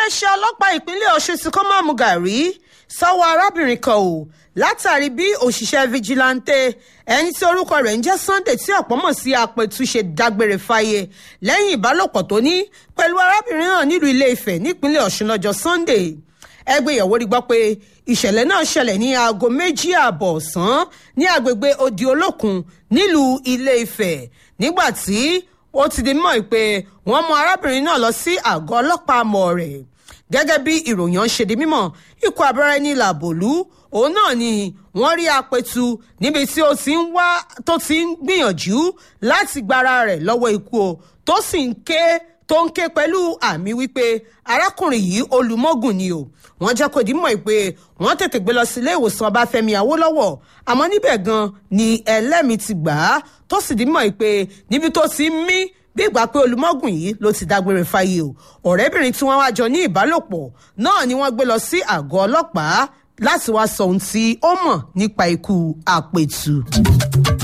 iléeṣẹ́ ọlọ́pàá ìpínlẹ̀ ọ̀ṣun ti kọ́ máàmù gàrí sọ́wọ́ arábìnrin kan o látàrí bí òṣìṣẹ́ fijilantè ẹni tí orúkọ rẹ̀ ń jẹ́ sunday tí ọ̀pọ̀ mọ̀ sí apẹ̀tù ṣe dágbére fáyé lẹ́yìn ìbálòpọ̀ tó ní pẹ̀lú arábìnrin náà nílùú ilé ifẹ̀ nípínlẹ̀ ọ̀ṣun lọ́jọ́ sunday ẹgbẹ́ ìyàwó rí gbọ́ pé ìṣẹ̀lẹ̀ náà ṣẹlẹ̀ ní aago méjì ààbọ̀ ọ̀sán ní agbègbè odi olókun nílùú ilé ifẹ̀ nígbà tí ó ti di mọ́ pé wọ́n mú arábìnrin náà lọ sí àgọ́ ọlọ́pàá mọ̀ rẹ̀ gẹ́gẹ́ bí ìròyìn ọ̀hún ṣe di mímọ̀ ikọ̀ abẹ́rẹ́ ní làbòlú òun náà ni wọ́n rí apẹ̀tù níbi tí ó ti ń wá tó ti ń gbìyànjú láti gbára rẹ̀ lọ́wọ́ ikú o tó sì ń ké tó ń ké pẹ̀lú àmì wípé arákùnrin yìí olùmọ́gùn ni o wọ́n jẹ́ kó dìímọ̀ pé wọ́n tètè gbé lọ sí ilé ìwòsàn ọbáfẹ́mi awólọ́wọ̀ àmọ́ níbẹ̀ gan ni ẹlẹ́mìí ti gbà á tó sì dìímọ̀ pé níbi tó ti ń mí bí ìgbà pé olùmọ́gùn yìí ló ti dágbére fáyé o ọ̀rẹ́bìnrin tí wọ́n wá jọ ní ìbálòpọ̀ náà ni wọ́n gbé lọ sí àgọ́ ọlọ́pàá láti wá sọ ohun tí ó mọ̀ nípa ikú àpètù.